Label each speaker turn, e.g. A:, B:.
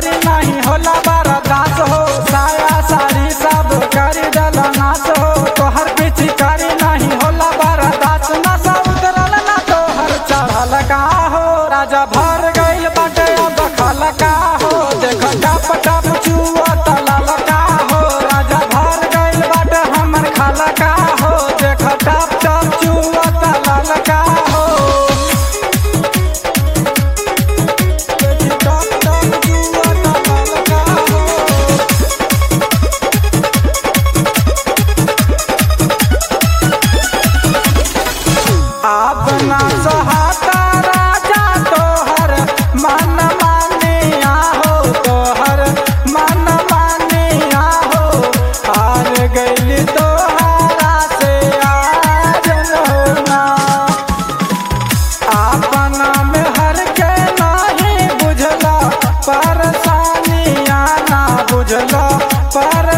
A: चिकारी नहीं होला बरदास हो साया साड़ी सब करी डला नाच हो तोहर पे चिकारी नहीं होला बरदास नशा उतरल ना तोहर चढ़ल का हो राजा भर गइल बाटे अब खल का हो देख टप टप चुआ तलल का हो राजा भर गइल बाटे हमर खल का हो देख टप टप चुआ तलल का हो टप टप चुआ तलल का हो अपना सहाता राजा तोहर मन मानिया हो तोहर मन मानिया हो हार गइल तोहरा से आज होना अपना में हर के नहीं बुझला परेशानिया ना बुझला पर